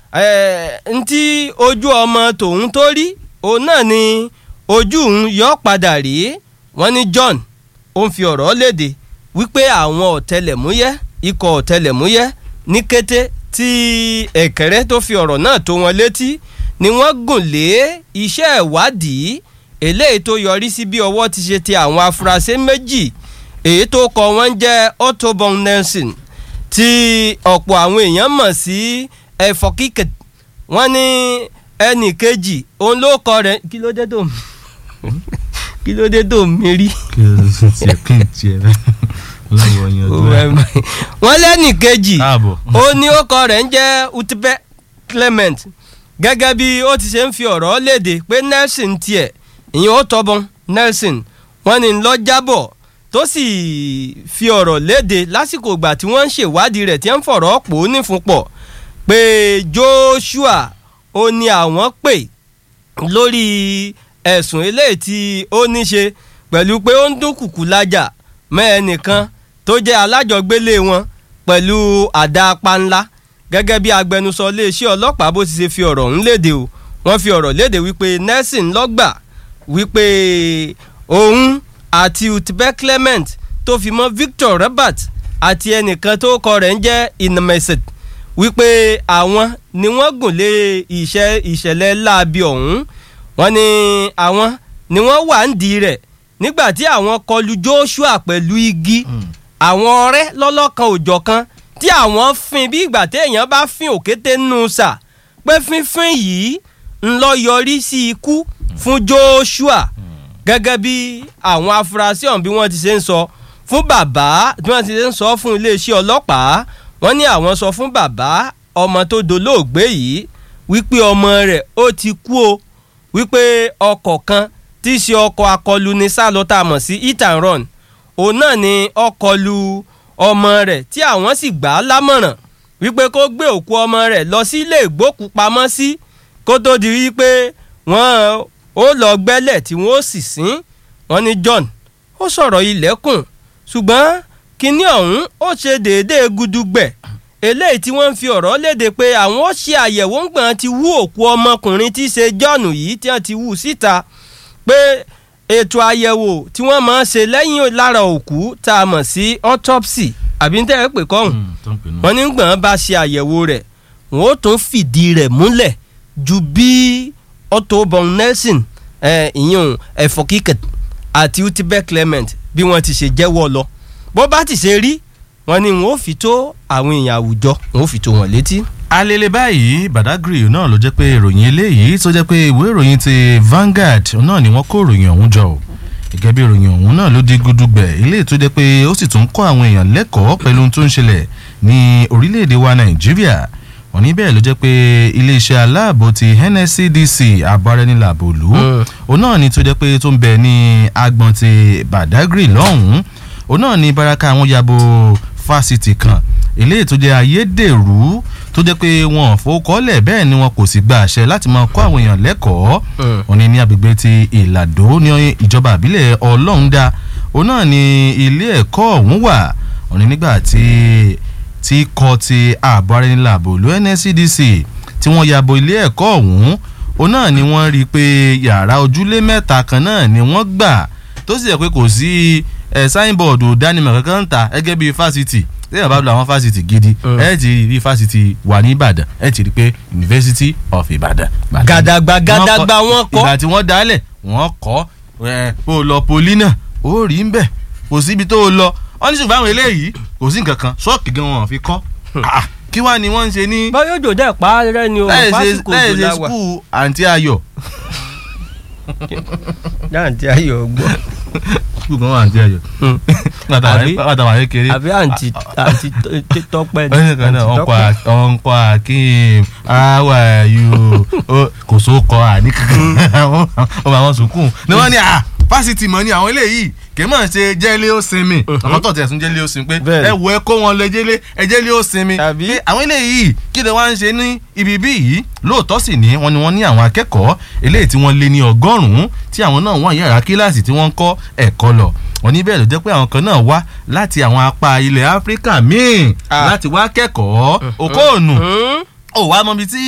ntí ojú ọmọ tòun tó rí òun náà ni ojú òun yọ padà rí wọ́n ní John ó ń fi ọ̀rọ̀ léde wípé àwọn ọ̀tẹlẹ̀múyẹ́ ikọ̀ ọ̀tẹlẹ̀múyẹ́ ní kété tí ẹ̀kẹ́rẹ́ tó fi ọ̀rọ̀ náà tó wọn létí ni wọ́n gùn lé iṣẹ́ ìwádìí eléyìí tó yọrí sí bí ọwọ́ ti ṣe ti àwọn afurasí méjì èyí tó kọ wọ́n jẹ́ Otobon Nelson tí ọ̀pọ̀ àwọn èèyàn mọ̀ sí ẹ̀fọ́ kíkẹ́ wọ́n ní ẹnì kejì òun ló kọ rẹ̀ kí ló dé tó kí ló dé tó mi rí. kí ló ṣe tiẹ̀ kí n tiẹ̀ lọ́wọ́ yan ọdún ẹ̀. wọ́n lẹ́nì kejì káàbọ̀. ó ní ó kọ rẹ̀ ń jẹ́ Utbe Clement gẹ́gẹ́ bí ó ti ṣe ń fi ọ̀rọ̀ léde pé Nelson tiẹ̀ ìyẹn ó tọ́bọ̀n Nelson wọ́n ní lọ jábọ̀ tó sì fi ọ̀rọ̀ léde lásìkò ìgbà tí wọ́n ń ṣèwádìí rẹ̀ tí wọ́n ń fọ̀rọ̀ pò ó nífunpọ̀ pé Joshua ó ní àwọn pè lórí ẹ̀sùn eléyìí tí ó ní ṣe pẹ̀lú pé ó ń dúnkùkù lájà mọ́ ẹnìkan tó jẹ́ alájọgbélé wọn pẹ̀lú àdá panla gẹ́gẹ́ bí agbẹnusọ iléeṣẹ́ ọlọ́pàá bó ti ṣe fi ọ̀rọ̀ ọ̀hún léde o wọ́n fi ọ̀rọ̀ léde wípé Nelson lọ́gbà wípé òun àti Utbe Clement tó fi mọ́ Victor Robert àti ẹnìkan tó kọ rẹ̀ ń jẹ́ Inmeset wípé àwọn ni wọ́n gùn lé ìṣẹ́ ìṣẹ̀lẹ̀ láabi ọ̀hún wọ́n ní àwọn ni wọ́n wà ń di rẹ̀ nígbà tí àwọn kọlu Joshua pẹ̀lú igi àwọn ọ̀rẹ́ lọ́lọ́kan òjọ̀kan tí àwọn fin bí ìgbà téèyàn bá fin òkété nù sà pé fínfín yìí ń lọ yọrí sí ikú fún Joshua gẹ́gẹ́ bí àwọn afurasí ọ̀hún bí wọ́n ti ṣe ń sọ fún bàbá bí wọ́n ti ṣe ń sọ fún iléeṣẹ́ ọlọ́pàá wọ́n ní àwọn sọ fún bàbá ọmọ tó dolóògbé yìí wípé ọmọ rẹ̀ ó ti kú o wípé ọkọ̀ kan tí í ṣe ọkọ̀ akọlù ní sálọ tá a mọ̀ sí hit and run òun náà ni ọkọ̀ lu ọmọ rẹ̀ tí àwọn sì gbà á lámọ̀ràn wípé kó gbé òkú ọmọ rẹ̀ lọ sí ilé ìgbókùpamọ́sí kó tó di wípé wọ́n ó lọ gbẹ́lẹ̀ tí wọ́n ó sì sín wọ́n ní John ó sọ̀rọ̀ ilẹ̀kùn ṣùgbọ́n kinní ọ̀hún ó ṣe déédéé gudugbẹ̀ eléyìí tí wọ́n ń fi ọ̀rọ̀ léde pé àwọn ó ṣe àyẹ̀wò ńgbọ̀n ti wú òkú ọmọkùnrin tí í ṣe John yìí tí wọ́n ti wú síta pé ètò àyẹ̀wò tí wọ́n máa ń ṣe lẹ́yìn lára òkú tá a mọ̀ sí autopsy àbí ń tẹ́ ẹ pè kọ́hùn wọ́n ní gbọ̀n bá ṣe àyẹ̀wò rẹ̀ wọ́n ó tún fìdí rẹ̀ múlẹ̀ ju bí Otobon Nelson ìyún ẹ̀fọ́ kíkẹ̀ àti Utbe Clement bí wọ́n ti ṣe jẹ́wọ́ lọ bó bá ti ṣe rí wọ́n ní wọ́n ó fi tó àwọn èèyàn àwùjọ wọ́n ó fi tó wọn létí. alele báyìí Badagry náà ló jẹ́ pé ìròyìn eléyìí tó jẹ́ pé ìwé ìròyìn ti Vanguard náà ni wọ́n kó ìròyìn ọ̀hún jọ o gẹ́gẹ́ bí ìròyìn ọ̀hún náà ló di gudugbẹ̀ ilé tó jẹ́ pé ó sì tún kọ́ àwọn èèyàn lẹ́kọ̀ọ́ pẹ̀lú ohun tó ń ṣẹlẹ̀ ní orílẹ̀-èdè wa Nàìjíríà wọ́n ní bẹ́ẹ̀ ló jẹ́ pé iléeṣẹ́ aláàbò ti NSCDC abárẹ́nilàbò lù ú òun náà ni tó jẹ́ pé tó ń bẹ ní agbọ̀n ti Badagry lọ́hùn-ún òun náà ni baraka àwọn yabo fásitì kan eléyìí tó jẹ́ ayédèrú tó jẹ́ pé wọn ò fowókọ́lẹ̀ bẹ́ẹ̀ ni wọn kò sì gba àṣẹ láti máa kọ́ àwọn èèyàn lẹ́kọ̀ọ́ òun ni ní agbègbè ti ìlàdó ní ìjọba àbílẹ̀ ọlọ́ọ̀dá òun náà ni ilé ẹ̀kọ́ ọ̀hún wà òun ni nígbà tí tí kọ́ ti ààbò ara ẹni làbò ló NSCDC tí wọ́n yabo ilé ẹ̀kọ́ ọ̀hún òun náà ni wọ́n rí i pé yàrá ojúlé mẹ́ta kan náà ni wọ́n gbà tó sì yẹ pé kò sí ẹ̀ sáínbọ̀dù dánimọ̀ kankan ń ta gẹ́gẹ́ bí fásitì lẹ́yìn bá lọ àwọn fásitì gidi ẹ ti rí fásitì wà ní Ìbàdàn ẹ ti rí pé University of Ìbàdàn. gàdàgbà gàdàgbà wọn kọ́ ìgbà tí wọ́n dálẹ̀ wọ́n kọ́ ẹ ó lọ poli náà ó rí ń bẹ̀ kò síbi tó lọ wọ́n ní ṣùgbọ́n àwọn eléyìí kò sí nǹkan kan ṣọ́ọ̀kì gan wọn fi kọ́ kí wàá ni wọ́n ń ṣe ní. báyọ̀ jò dẹ́ pa á rẹ́ ni o fásitì láì ṣe skul àǹtí ayọ̀. àǹtí ayọ̀ gbọ́. skul kan wà àǹtí ayọ̀. pátá wà kékeré. àbí àǹtí àǹtí tọpẹ ni. ẹnì kan náà ọkọ akim how are you kò sóko àní kankan ọmọ àwọn sùkúù ni wọ́n ní à fásitì mọ̀ ní àwọn eléyìí kì í mọ̀ ṣe jẹ́lé ó sinmi àwọn tó tẹ̀ sún jẹ́lé ó sinmi pé ẹ wo ẹ kó wọn lọ jẹ́lé ẹ jẹ́lé ó sinmi pé àwọn eléyìí kí ni wọ́n ń ṣe ní ibi bí yìí lóòótọ́ sì ní wọ́n ní wọ́n ní àwọn akẹ́kọ̀ọ́ eléyìí tí wọ́n lé ní ọgọ́rùn-ún tí àwọn náà wọ́n yàrá kíláàsì tí wọ́n ń kọ́ ẹ̀kọ́ lọ wọ́n ní bẹ́ẹ̀ ló jẹ́ pé àwọn kan náà wá láti àwọn apá ilẹ̀ áfíríkà míì láti wá kẹ́kọ̀ọ́ òkóònù ó wá mọbi tí